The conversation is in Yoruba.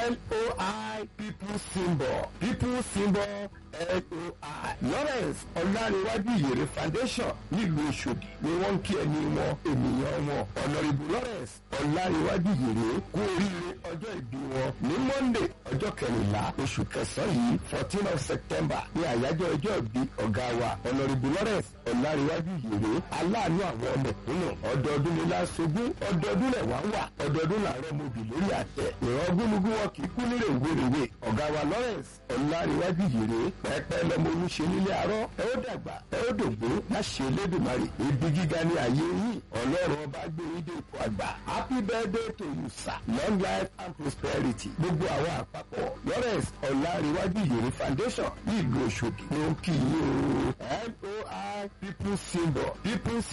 loi people symbol people symbol loi lawrence ọ̀làríwájú ìyèrè foundation nílùú ọ̀ṣọ́dì ni wọ́n ń kí ẹni wọn ènìyàn wọn ọ̀nàrìbù lawrence ọ̀làríwájú ìyèrè kú oríire ọjọ́ ìbí wọn ní monday ọjọ́ kẹrìnlá oṣù kẹsàn-án yìí fourteen of september ní àyájọ́ ọjọ́ ìbí ọ̀gá wa ọ̀nàrìbù lawrence ọ̀làríwájú ìyèrè aláàánú àwọn ọmọkùnrin ọdọọdún ní lásogún ọdọọdún lẹ̀ wá wà ọdọọdún làárọ̀ mobì lórí àtẹ ìran gúnugún wọn kì í kú nílé ìwéréwé ọ̀gá wa lawrence ọ̀làríwájú ìyèrè pẹ́pẹ́ lọmọ olúṣe nílé àárọ̀ ẹ ó dàgbà ẹ ó dògbó láṣẹ elédùnmarè ibi gíga ní ayé yìí ọlọ́run ọba gbé yín dé ipò àgbà happy birthday to you sir long life and prosperity gbogbo àwọn àpapọ̀ lawrence ọ̀làríwájú ìyèrè foundation ní ìlú ọ̀ṣọ́dì ló ń kí yín o loi people symbol people